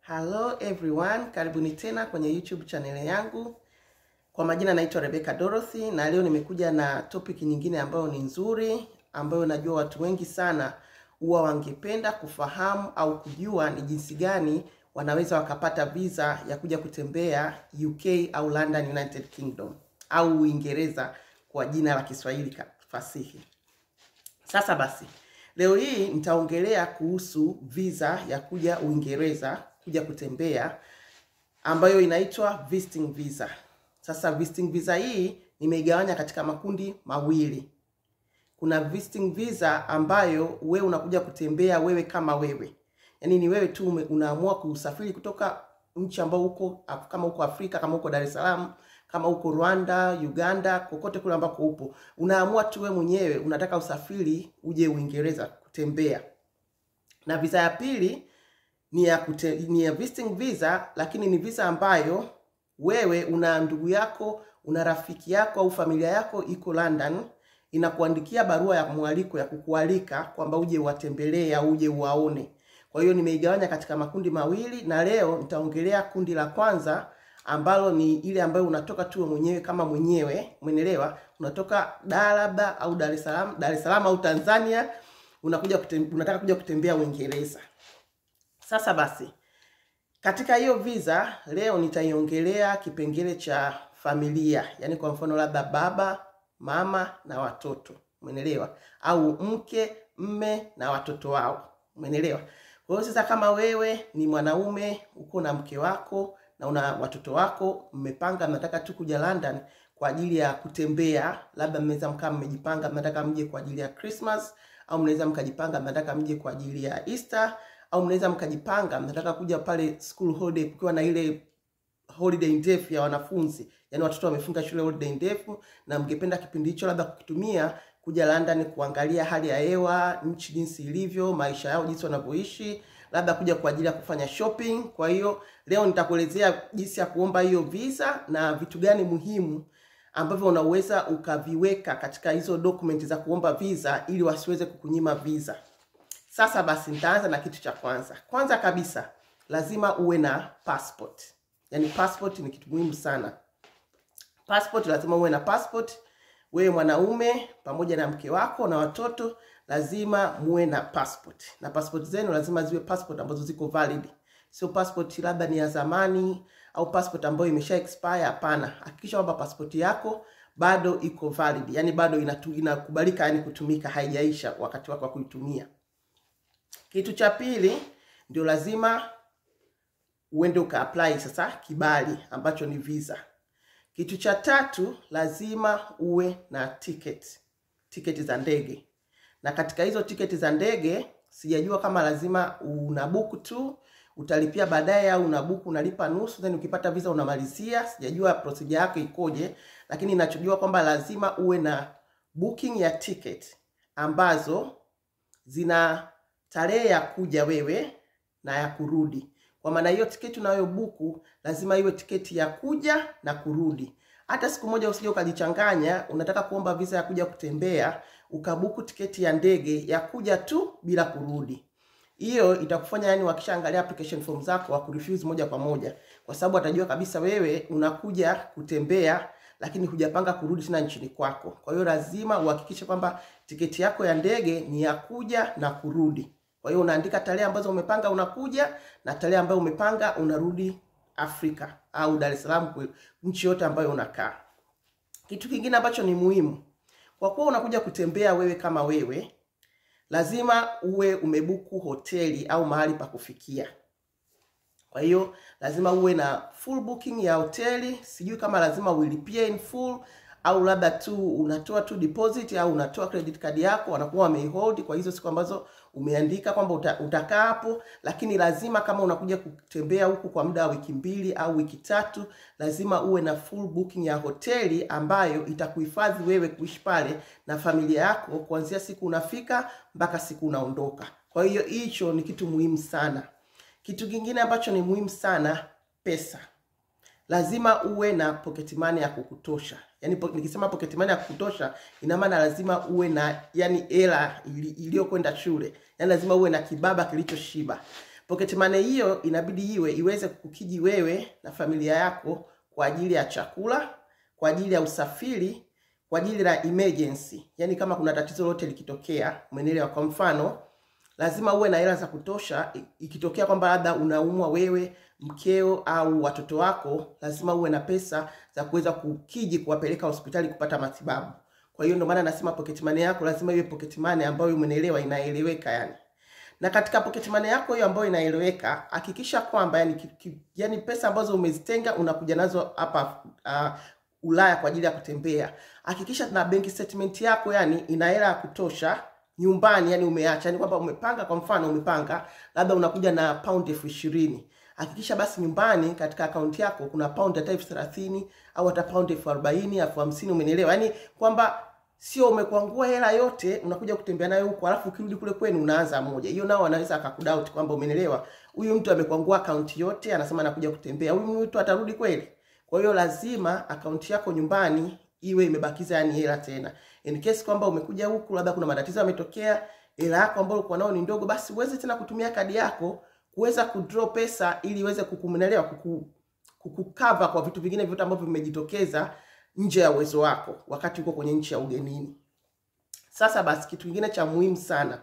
Hello everyone, karibuni tena kwenye YouTube channel yangu. Kwa majina naitwa Rebecca Dorothy na leo nimekuja na topic nyingine ambayo ni nzuri, ambayo najua watu wengi sana huwa wangependa kufahamu au kujua ni jinsi gani wanaweza wakapata visa ya kuja kutembea UK au London United Kingdom au Uingereza kwa jina la Kiswahili ka- fasihi. Sasa basi, leo hii nitaongelea kuhusu visa ya kuja Uingereza kuja kutembea ambayo inaitwa visiting visa. Sasa visiting visa hii nimeigawanya katika makundi mawili. Kuna visiting visa ambayo wewe unakuja kutembea wewe kama wewe, yaani ni wewe tu ume- unaamua kusafiri kutoka nchi ambao uko kama uko Afrika, kama uko Dar es Salaam, kama uko Rwanda, Uganda, kokote kule ambako upo, unaamua tu wewe mwenyewe unataka usafiri uje Uingereza kutembea. Na visa ya pili ni ya kute, ni ya visiting visa, lakini ni visa ambayo wewe una ndugu yako, una rafiki yako au familia yako iko London, inakuandikia barua ya mwaliko ya kukualika kwamba uje uwatembelee au uje uwaone. Kwa hiyo nimeigawanya katika makundi mawili, na leo nitaongelea kundi la kwanza ambalo ni ile ambayo unatoka tu wewe mwenyewe kama mwenyewe, umeelewa? Unatoka Dar labda au Dar es Salaam, Dar es Salaam au Tanzania, unakuja kutem, unataka kuja kutembea Uingereza. Sasa basi, katika hiyo visa leo nitaiongelea kipengele cha familia, yaani kwa mfano labda baba, mama na watoto, umeelewa? Au mke, mme na watoto wao, umeelewa? Kwa hiyo sasa, kama wewe ni mwanaume uko na mke wako na una watoto wako, mmepanga mnataka tu kuja London kwa ajili ya kutembea, labda mnaweza mkaa mmejipanga mnataka mje kwa ajili ya Christmas, au mnaweza mkajipanga mnataka mje kwa ajili ya Easter, au mnaweza mkajipanga mnataka kuja pale school holiday kukiwa na ile holiday ndefu ya wanafunzi, yaani watoto wamefunga shule holiday ndefu, na mngependa kipindi hicho labda kukitumia kuja London kuangalia hali ya hewa, nchi jinsi ilivyo, maisha yao jinsi wanavyoishi, labda kuja kwa ajili ya kufanya shopping. Kwa hiyo leo nitakuelezea jinsi ya kuomba hiyo visa na vitu gani muhimu ambavyo unaweza ukaviweka katika hizo document za kuomba visa ili wasiweze kukunyima visa. Sasa basi nitaanza na kitu cha kwanza. Kwanza kabisa lazima uwe na passport. Yaani passport ni kitu muhimu sana. Passport lazima uwe na passport. Wewe mwanaume pamoja na mke wako na watoto lazima muwe na passport. Na passport zenu lazima ziwe passport ambazo ziko valid. Sio passport labda ni ya zamani au passport ambayo imesha expire hapana. Hakikisha kwamba passport yako bado iko valid. Yaani bado inatu, inakubalika yani kutumika haijaisha wakati wako wa kuitumia. Kitu cha pili ndio lazima uende uka apply sasa kibali ambacho ni visa. Kitu cha tatu lazima uwe na ticket, tiketi za ndege. Na katika hizo tiketi za ndege sijajua kama lazima unabuku tu utalipia baadaye au unabuku unalipa nusu then ukipata visa unamalizia. Sijajua procedure yake ikoje, lakini ninachojua kwamba lazima uwe na booking ya ticket ambazo zina tarehe ya kuja wewe na ya kurudi. Kwa maana hiyo tiketi unayobuku lazima iwe tiketi ya kuja na kurudi. Hata siku moja usije ukajichanganya, unataka kuomba visa ya kuja kutembea, ukabuku tiketi ya ndege ya kuja tu bila kurudi. Hiyo itakufanya yani, wakishaangalia application form zako wakurefuse moja kwa moja, kwa sababu atajua kabisa wewe unakuja kutembea lakini hujapanga kurudi tena nchini kwako. Kwa hiyo lazima uhakikishe kwamba tiketi yako ya ndege ni ya kuja na kurudi. Kwa hiyo unaandika tarehe ambazo umepanga unakuja na tarehe ambayo umepanga unarudi Afrika au Dar es Salaam, kwe- nchi yote ambayo unakaa. Kitu kingine ambacho ni muhimu, kwa kuwa unakuja kutembea wewe kama wewe, lazima uwe umebuku hoteli au mahali pa kufikia. Kwa hiyo lazima uwe na full booking ya hoteli. Sijui kama lazima uilipie in full au labda tu unatoa tu deposit au unatoa credit card yako, wanakuwa wameihold kwa hizo siku ambazo umeandika kwamba uta, utakaa hapo. Lakini lazima kama unakuja kutembea huku kwa muda wa wiki mbili au wiki tatu, lazima uwe na full booking ya hoteli ambayo itakuhifadhi wewe kuishi pale na familia yako kuanzia siku unafika mpaka siku unaondoka. Kwa hiyo hicho ni kitu muhimu sana. Kitu kingine ambacho ni muhimu sana, pesa. Lazima uwe na pocket money ya kukutosha. Yaani po, nikisema pocket money ya kukutosha, ina maana lazima uwe na yani hela ili- iliyokwenda shule. Yaani lazima uwe na kibaba kilichoshiba. Pocket money hiyo inabidi iwe iweze kukiji wewe na familia yako kwa ajili ya chakula, kwa ajili ya usafiri, kwa ajili ya emergency. Yaani kama kuna tatizo lolote likitokea, umeelewa? Kwa mfano, lazima uwe na hela za kutosha. Ikitokea kwamba labda unaumwa wewe, mkeo au watoto wako, lazima uwe na pesa za kuweza kukiji kuwapeleka hospitali kupata matibabu. Kwa hiyo ndio maana nasema pocket money yako lazima iwe pocket money ambayo umeelewa, inaeleweka yani. Na katika pocket money yako hiyo ambayo inaeleweka, hakikisha kwamba yani, ki, ki, yani pesa ambazo umezitenga unakuja nazo hapa uh, Ulaya kwa ajili ya kutembea. Hakikisha na bank statement yako yani ina hela ya kutosha nyumbani, yani umeacha, yani kwamba umepanga, kwa mfano umepanga labda unakuja na pound elfu ishirini hakikisha basi nyumbani katika akaunti yako kuna pound hata elfu thelathini au hata pound elfu arobaini elfu hamsini umenielewa? Yani kwamba sio umekwangua hela yote unakuja kutembea nayo huko, alafu ukirudi kule kwenu unaanza moja. Hiyo nao anaweza akakudoubt kwamba umenielewa, huyu mtu amekwangua akaunti yote, anasema anakuja kutembea, huyu mtu atarudi kweli? Kwa hiyo lazima akaunti yako nyumbani iwe imebakiza yani hela tena, in case kwamba umekuja huku labda kuna matatizo yametokea, hela yako ambayo ulikuwa nao ni ndogo, basi uweze tena kutumia kadi yako kuweza kudraw pesa ili iweze kukumenelewa kuku, kukukava kwa vitu vingine vyote ambavyo vimejitokeza nje ya uwezo wako wakati uko kwenye nchi ya ugenini. Sasa basi, kitu kingine cha muhimu sana,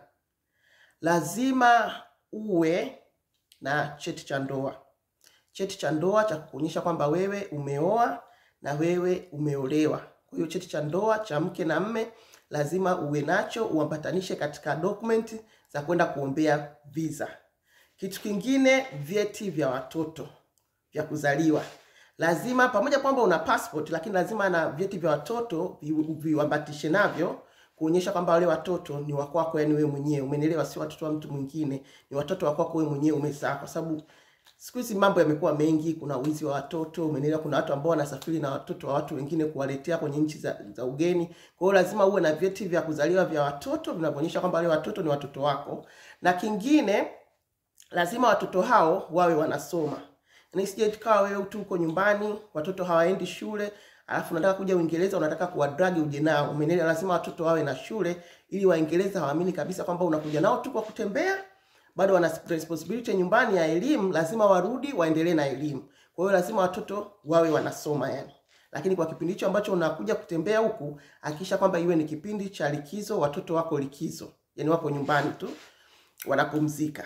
lazima uwe na cheti cha ndoa. Cheti cha ndoa cha kuonyesha kwamba wewe umeoa na wewe umeolewa. Kwa hiyo cheti cha ndoa cha mke na mme lazima uwe nacho, uambatanishe katika document za kwenda kuombea visa. Kitu kingine, vyeti vya watoto vya kuzaliwa lazima, pamoja kwamba una passport, lakini lazima na vyeti vya watoto viambatishe navyo kuonyesha kwamba wale watoto ni wa kwako, yani wewe mwenyewe umenielewa, sio watoto wa mtu mwingine, ni watoto wa kwako wewe mwenyewe umezaa, kwa sababu siku hizi mambo yamekuwa mengi, kuna wizi wa watoto, umenielewa. Kuna watu ambao wanasafiri na watoto wa watu wengine kuwaletea kwenye nchi za, za ugeni. Kwa hiyo lazima uwe na vyeti vya kuzaliwa vya watoto vinavyoonyesha kwamba wale watoto ni watoto wako, na kingine lazima watoto hao wawe wanasoma. Yaani sije tukawa wewe tu uko nyumbani, watoto hawaendi shule, alafu unataka kuja Uingereza unataka kuwadragi uje nao. Umeelewa? Lazima watoto wawe na shule ili Waingereza hawaamini kabisa kwamba unakuja nao tu kwa kutembea. Bado wana responsibility nyumbani ya elimu, lazima warudi waendelee na elimu. Kwa hiyo lazima watoto wawe wanasoma yani. Lakini kwa kipindi hicho ambacho unakuja kutembea huku, hakikisha kwamba iwe ni kipindi cha likizo, watoto wako likizo. Yaani wako nyumbani tu wanapumzika.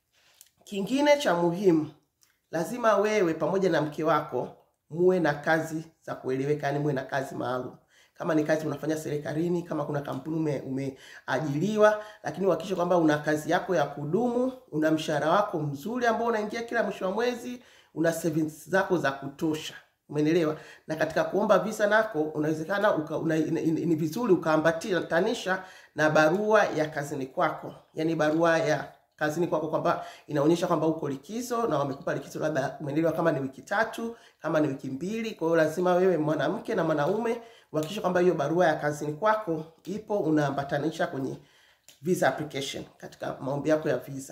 Kingine cha muhimu, lazima wewe pamoja na mke wako muwe na kazi za kueleweka, yani muwe na kazi maalum. Kama ni kazi unafanya serikalini, kama kuna kampuni ume, umeajiriwa, lakini uhakikishe kwamba una kazi yako ya kudumu, una mshahara wako mzuri ambao unaingia kila mwisho wa mwezi, una savings zako za kutosha. Umeelewa? Na katika kuomba visa nako unawezekana uka, una, ni vizuri ukaambatanisha na barua ya kazini kwako, yani barua ya kazini kwako kwamba inaonyesha kwamba uko likizo na wamekupa likizo, labda umeelewa, kama ni wiki tatu, kama ni wiki mbili. Kwa hiyo lazima wewe mwanamke na mwanaume uhakikishe kwamba hiyo barua ya kazini kwako ipo, unaambatanisha kwenye visa application, katika maombi yako ya visa.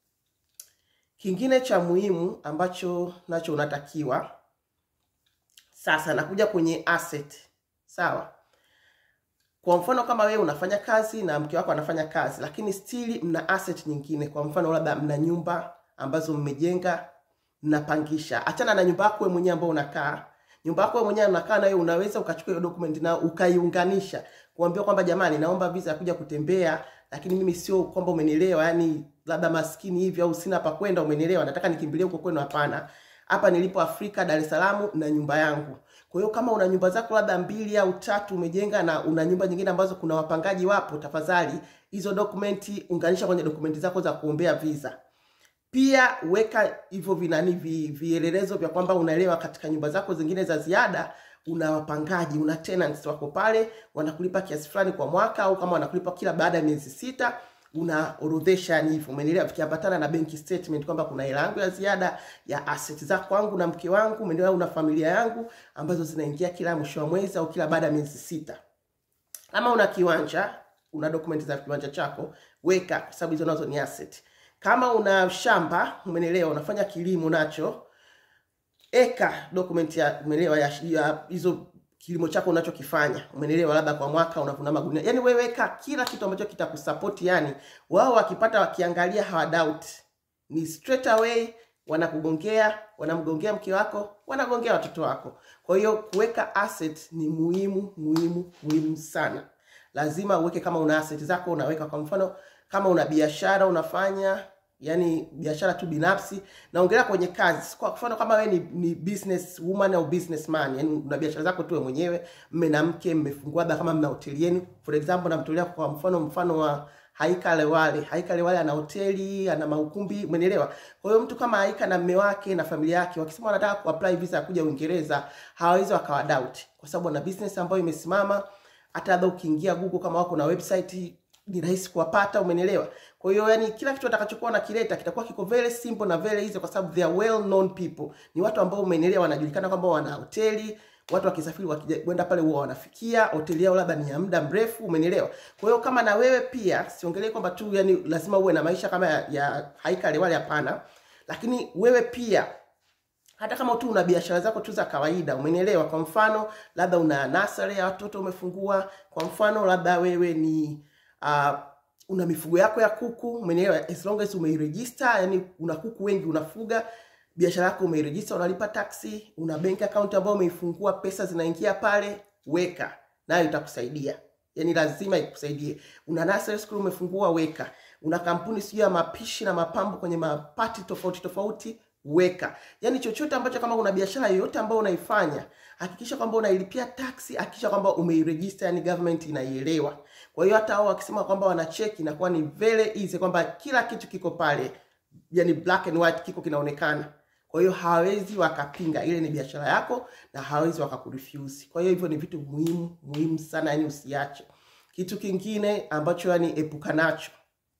Kingine cha muhimu ambacho nacho unatakiwa sasa, nakuja kwenye asset, sawa kwa mfano kama wewe unafanya kazi na mke wako anafanya kazi, lakini still mna asset nyingine. Kwa mfano labda mna nyumba ambazo mmejenga, mnapangisha. Achana na nyumba yako wewe mwenyewe ambao unakaa. Nyumba yako wewe mwenyewe unakaa nayo, unaweza ukachukua hiyo document na ukaiunganisha, kuambia kwamba jamani, naomba visa ya kuja kutembea, lakini mimi sio kwamba umenielewa, yani labda maskini hivi au sina pa kwenda, umenielewa, nataka nikimbilie huko kwenu. Hapana, hapa nilipo Afrika, Dar es Salaam na nyumba yangu. Kwa hiyo kama una nyumba zako labda mbili au tatu umejenga na una nyumba nyingine ambazo kuna wapangaji wapo, tafadhali hizo dokumenti unganisha kwenye dokumenti zako za kuombea visa. Pia weka hivyo vinani vi, vielelezo vya kwamba unaelewa katika nyumba zako zingine za ziada una wapangaji, una tenants wako pale, wanakulipa kiasi fulani kwa mwaka, au kama wanakulipa kila baada ya miezi sita unaorodhesha yani hivyo, umeelewa, vikiambatana na bank statement kwamba kuna hela yangu ya ziada ya asset za kwangu na mke wangu, umeelewa, una familia yangu ambazo zinaingia kila mwisho wa mwezi au kila baada ya miezi sita. Kama una kiwanja, una document za kiwanja chako, weka, kwa sababu hizo nazo ni asset. Kama una shamba, umeelewa, unafanya kilimo nacho, eka document ya umeelewa ya hizo kilimo chako unachokifanya, umeelewa, labda kwa mwaka unavuna magunia. Yani wewe weka kila kitu ambacho kitakusupport, yani wao wakipata wakiangalia hawa doubt. ni straight away wanakugongea, wanamgongea mke wako, wanagongea watoto wako. Kwa hiyo kuweka asset ni muhimu muhimu muhimu sana. Lazima uweke, kama una asset zako unaweka. Kwa mfano kama una biashara unafanya yani biashara tu binafsi, naongelea kwenye kazi. Kwa mfano kama wewe ni, ni business woman au businessman, yani una biashara zako tu wewe mwenyewe, mme na mke, mmefungua labda kama mna hoteli yenu. For example, namtolea kwa mfano mfano wa Haika Lewale. Haika Lewale ana hoteli, ana maukumbi, umeelewa? Kwa hiyo mtu kama Haika na mme wake na familia yake wakisema wanataka kuapply visa ya kuja Uingereza, hawawezi wakawa doubt kwa sababu wana business ambayo imesimama. Hata labda ukiingia Google kama wako na website ni rahisi kuwapata, umenielewa? Kwa hiyo yani kila kitu atakachokuwa nakileta kitakuwa kiko very simple na very easy, kwa sababu they are well known people. Ni watu ambao umenielewa, wanajulikana kwamba wana hoteli, watu wakisafiri wakienda pale huwa wanafikia hoteli yao, labda ni ya muda mrefu, umenielewa? Kwa hiyo kama na wewe pia, siongelee kwamba tu yani lazima uwe na maisha kama ya, ya Haika Lewale, hapana, lakini wewe pia hata kama tu una biashara zako tu za kawaida, umenielewa? Kwa mfano labda una nursery ya watoto umefungua, kwa mfano labda wewe ni uh, una mifugo yako ya kuku, umenielewa? As long as umeiregister, yani una kuku wengi unafuga, biashara yako umeiregister, unalipa taxi, una bank account ambayo umeifungua, pesa zinaingia pale, weka nayo, itakusaidia yani lazima ikusaidie. Una nursery school umefungua, weka. Una kampuni sijui ya mapishi na mapambo kwenye mapati tofauti tofauti weka. Yani chochote ambacho, kama una biashara yoyote ambayo unaifanya, hakikisha kwamba unailipia taxi, hakikisha kwamba umeiregister, yani government inaielewa. Kwa hiyo hata hao wakisema kwamba wanacheki, inakuwa ni very easy kwamba kila kitu kiko pale, yani black and white, kiko kinaonekana. Kwa hiyo hawawezi wakapinga, ile ni biashara yako na hawawezi wakakurefuse. Kwa hiyo hivyo ni vitu muhimu muhimu sana, yani usiache. Kitu kingine ambacho yani epuka nacho,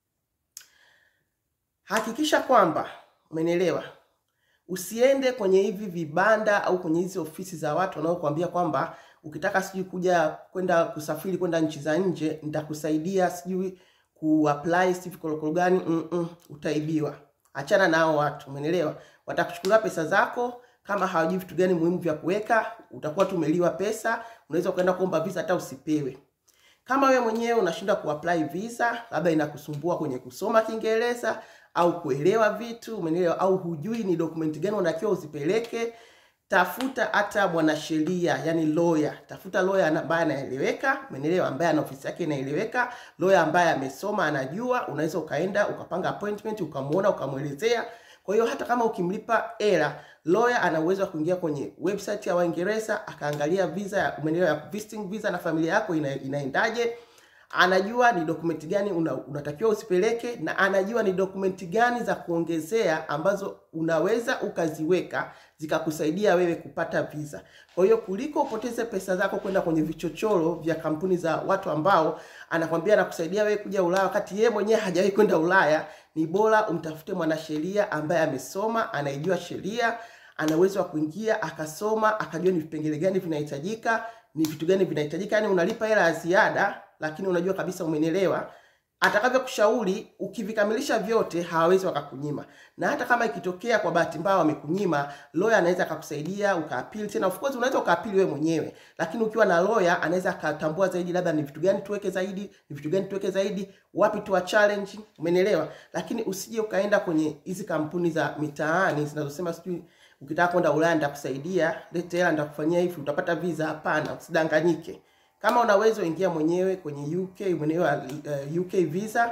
hakikisha kwamba umenielewa Usiende kwenye hivi vibanda au kwenye hizi ofisi za watu wanaokuambia kwamba ukitaka sijui kuja kwenda kusafiri kwenda nchi za nje nitakusaidia sijui kuapply sijui vikorokoro gani. mm -mm, utaibiwa. Achana na hao watu, umeelewa? Watakuchukulia pesa zako, kama hawajui vitu gani muhimu vya kuweka, utakuwa tumeliwa pesa. Unaweza ukaenda kuomba visa hata usipewe. Kama wewe mwenyewe unashinda kuapply visa, labda inakusumbua kwenye kusoma Kiingereza au kuelewa vitu, umeelewa? Au hujui ni dokumenti gani unatakiwa uzipeleke, tafuta hata mwanasheria, yani lawyer. Tafuta lawyer ambaye anaeleweka, umeelewa? Ambaye ana ofisi yake inaeleweka, lawyer ambaye amesoma, anajua. Unaweza ukaenda ukapanga appointment, ukamuona, ukamwelezea. Kwa hiyo hata kama ukimlipa hela, lawyer ana uwezo wa kuingia kwenye website ya Waingereza akaangalia visa, umeelewa, ya visiting visa na familia yako ina, inaendaje anajua ni dokumenti gani una, unatakiwa usipeleke na anajua ni dokumenti gani za kuongezea ambazo unaweza ukaziweka zikakusaidia wewe kupata visa. Kwa hiyo kuliko upoteze pesa zako kwenda kwenye vichochoro vya kampuni za watu ambao anakwambia anakusaidia wewe kuja Ulaya wakati yeye mwenyewe hajawahi kwenda Ulaya, ni bora umtafute mwanasheria ambaye amesoma, anaijua sheria, ana uwezo wa kuingia akasoma, akajua ni vipengele gani vinahitajika, ni vitu gani vinahitajika. Yani unalipa hela ya ziada lakini unajua kabisa, umenielewa. Atakavyo kushauri ukivikamilisha vyote, hawawezi wakakunyima. Na hata kama ikitokea kwa bahati mbaya wamekunyima, lawyer anaweza akakusaidia ukaapili tena. Of course unaweza ukaapili wewe mwenyewe, lakini ukiwa na lawyer anaweza akatambua zaidi, labda ni vitu gani tuweke zaidi, ni vitu gani tuweke zaidi, wapi tuwa challenge, umenielewa. Lakini usije ukaenda kwenye hizi kampuni za mitaani zinazosema sijui ukitaka kwenda Ulaya nitakusaidia, lete hela nitakufanyia hivi, utapata visa. Hapana, usidanganyike. Kama unaweza ingia mwenyewe kwenye UK mwenyewe uh, UK visa,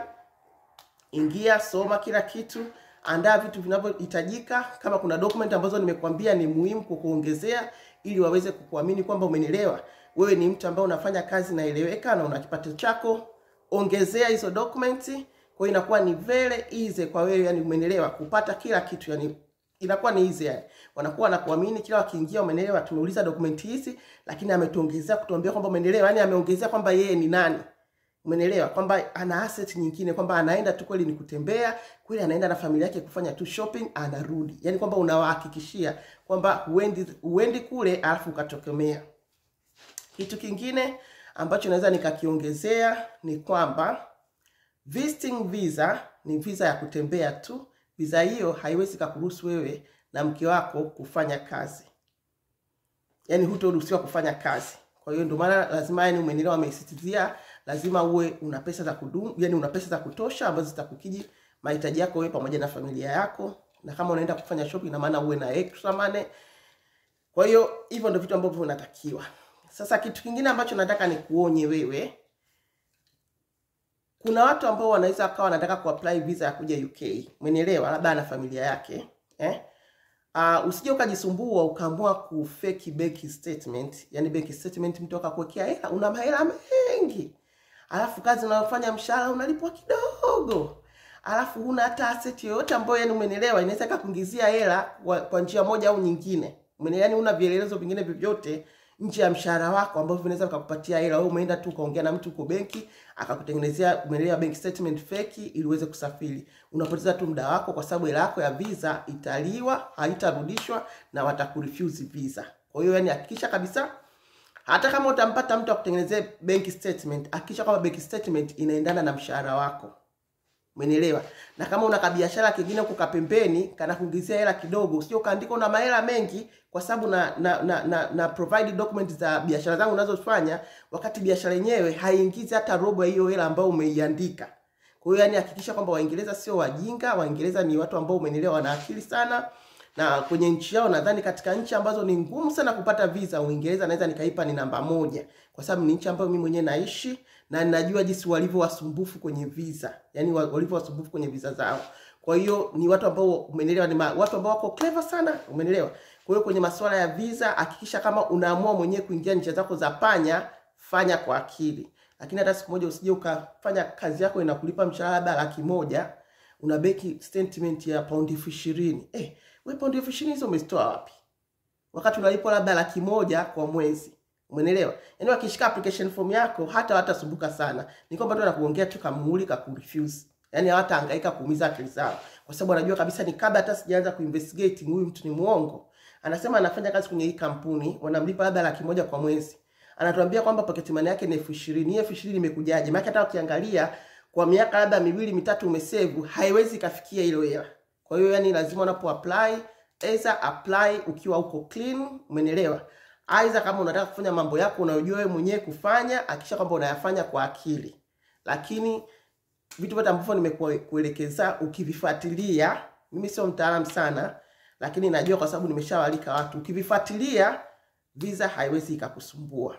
ingia, soma kila kitu, andaa vitu vinavyohitajika. Kama kuna document ambazo nimekuambia ni muhimu kukuongezea, ili waweze kukuamini kwamba umenielewa, wewe ni mtu ambaye unafanya kazi naeleweka na una kipato chako, ongezea hizo documents. Kwa hiyo inakuwa ni very easy kwa wewe, yani umenielewa, kupata kila kitu yani inakuwa ni easy yani. Wanakuwa wanakuamini kila wakiingia, umeelewa, tumeuliza dokumenti hizi, lakini ametuongezea kutuambia kwamba umeelewa, yani ameongezea kwamba yeye ni nani, umeelewa, kwamba ana asset nyingine, kwamba anaenda tu kweli ni kutembea kweli, anaenda na familia yake kufanya tu shopping, anarudi, yani kwamba unawahakikishia kwamba huendi huendi kule alafu ukatokemea. Kitu kingine ambacho naweza nikakiongezea ni kwamba visiting visa ni visa ya kutembea tu visa hiyo haiwezi kukuruhusu wewe na mke wako kufanya kazi, yaani hutoruhusiwa kufanya kazi. Kwa hiyo ndio maana lazima, yani umeelewa, wameisitizia lazima uwe una pesa za kudumu, yani una pesa za kutosha ambazo zitakukiji mahitaji yako wewe pamoja na familia yako, na kama unaenda kufanya shopping, na maana uwe na extra money. Kwa hiyo hivyo ndio vitu ambavyo unatakiwa. Sasa kitu kingine ambacho nataka nikuonye wewe, kuna watu ambao wanaweza wakawa wanataka kuapply visa ya kuja UK, umenielewa? Labda ana familia yake eh? Uh, usije ukajisumbua ukaamua kufeki bank statement, yani bank statement mtu akakuwekea hela, una mahela mengi, alafu kazi unayofanya mshahara unalipwa kidogo, alafu huna hata asset yoyote ambayo yani umenielewa, inaweza ikakuingizia hela kwa, kwa njia moja au nyingine, umenielewa? Yani una vielelezo vingine vyovyote nje ya mshahara wako ambavyo vinaweza vikakupatia hela. Wewe umeenda tu ukaongea na mtu uko benki akakutengenezea umeelewa bank statement feki ili uweze kusafiri. Unapoteza tu muda wako, kwa sababu hela yako ya visa italiwa, haitarudishwa na watakurefuse visa. Kwa hiyo yani, hakikisha kabisa hata kama utampata mtu akutengenezea bank statement, hakikisha kwamba bank statement inaendana na mshahara wako. Umenielewa? Na kama una kabiashara kingine huko kapembeni kana kuingizia hela kidogo, usije ukaandika una mahela mengi kwa sababu na na, na, na, na provide documents za biashara zangu unazofanya, wakati biashara yenyewe haiingizi hata robo ya hiyo hela ambayo umeiandika. Kwa hiyo yani, hakikisha kwamba Waingereza sio wajinga. Waingereza ni watu ambao umenielewa, wana akili sana na kwenye nchi yao, nadhani katika nchi ambazo ni ngumu sana kupata visa, Uingereza naweza nikaipa ni namba moja, kwa sababu ni nchi ambayo mimi mwenyewe naishi na ninajua jinsi walivyo wasumbufu kwenye visa, yani walivyo wasumbufu kwenye visa zao. Kwa hiyo ni watu ambao umenielewa, ni ma, watu ambao wako clever sana, umenielewa. Kwa hiyo kwenye masuala ya visa, hakikisha kama unaamua mwenyewe kuingia nchi zako za panya, fanya kwa akili, lakini hata siku moja usije ukafanya kazi yako inakulipa mshahara labda laki moja una beki statement ya paundi elfu ishirini eh, we paundi elfu ishirini hizo umezitoa wapi? wakati unalipwa labda laki moja kwa mwezi. Umeelewa? Yaani wakishika application form yako hata watasumbuka sana. Ni kwamba tu anakuongea tu kamuuli kakurefuse. Yaani hawatahangaika kuumiza akili zao. Kwa sababu anajua kabisa ni kabla hata sijaanza kuinvestigate huyu mtu ni muongo. Anasema anafanya kazi kwenye hii kampuni, wanamlipa labda laki moja kwa mwezi. Anatuambia kwamba pocket money yake ni elfu ishirini. Hii elfu ishirini imekujaje? Maana hata ukiangalia kwa miaka labda miwili mitatu umesave, haiwezi ikafikia hilo hela. Kwa hiyo yani lazima unapo apply Aidha apply ukiwa uko clean, umenielewa? Aidha kama unataka kufanya mambo yako unayojua wewe mwenyewe kufanya, hakikisha kwamba unayafanya kwa akili. Lakini vitu vyote ambavyo nimekuelekeza ukivifuatilia, mimi sio mtaalamu sana, lakini najua kwa sababu nimeshawalika watu, ukivifuatilia visa haiwezi ikakusumbua.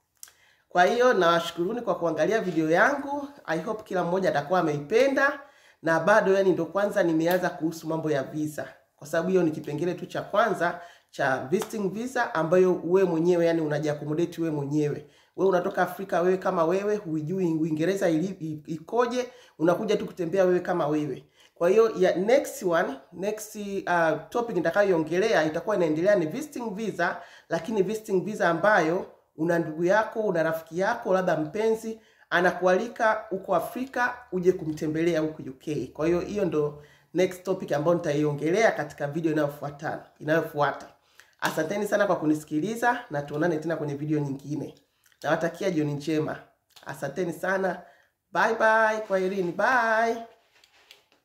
Kwa hiyo nawashukuruni kwa kuangalia video yangu. I hope kila mmoja atakuwa ameipenda, na bado yani ndo kwanza nimeanza kuhusu mambo ya visa kwa sababu hiyo ni kipengele tu cha kwanza cha visiting visa ambayo we mwenyewe yani unajiakomodate we mwenyewe. We unatoka Afrika wewe kama wewe, huijui Uingereza ikoje, unakuja tu kutembea wewe kama wewe. Kwa hiyo ya next one, next uh, topic nitakayoongelea itakuwa inaendelea ni visiting visa, lakini visiting visa ambayo una ndugu yako, una rafiki yako, labda mpenzi anakualika huko Afrika uje kumtembelea huko UK. Kwa hiyo hiyo ndo next topic ambayo nitaiongelea katika video inayofuata inayofuata. Asanteni sana kwa kunisikiliza na tuonane tena kwenye video nyingine. Nawatakia jioni njema. Asanteni sana. Bye bye. Kwaherini. Bye.